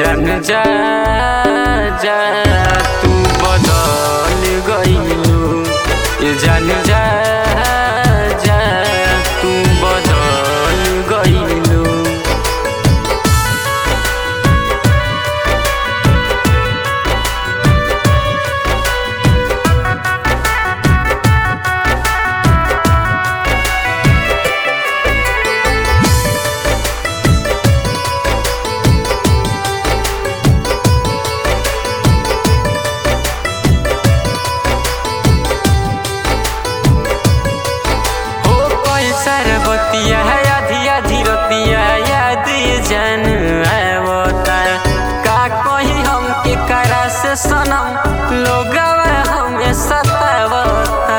जान जा जा तू बदल गइलू ये जान जा जा तू बदल गइलू हो पैसा र बतिया आधी आधी रतिया याद जान आवता का कही हम के करा से सनम लोगवा हमें सतावता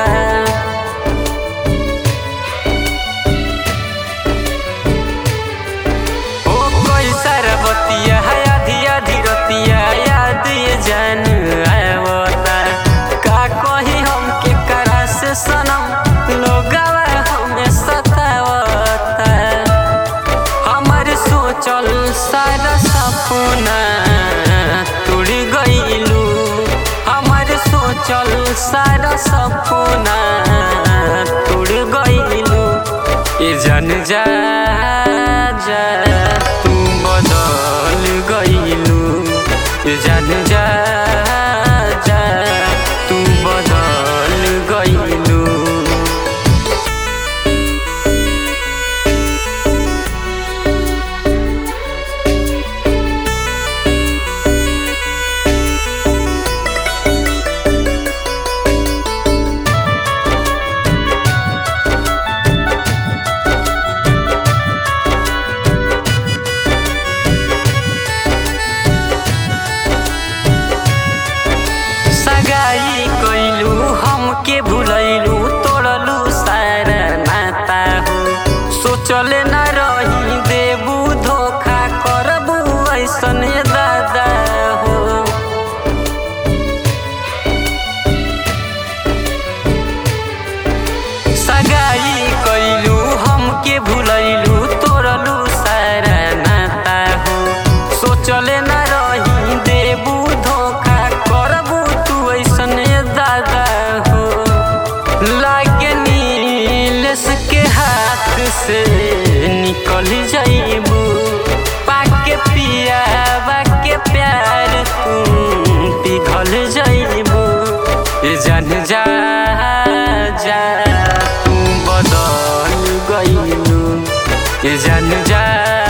ओ पैसा र बतिया आधी आधी रतिया याद जान आवता का कही हम के करा से सनम लोगवा हमें सतावता हमर सोचल सारा सपना टूट गइलू हमर सोचल सारा सपना टूट गइलू ये जान जा जा तू बदल गइलू ये जान जा जा तू बदल गइलू सगाई कैलू हमके भुलैलू तोड़लू सारा नाता हो सोचले न रही देबू धोखा करबू ऐसन दादा हो सगाई कैलू हमके भुलैलू तोड़लू सारा नाता हो सोचले न रही देबू धोखा करबू तू ऐसन दादा हो लागे नीलेश के हाथ से निकल जाइबू पाके पिया के प्यार तू पिघल जाइबू ये जान जा जा तू बदल गइलू ये जान जा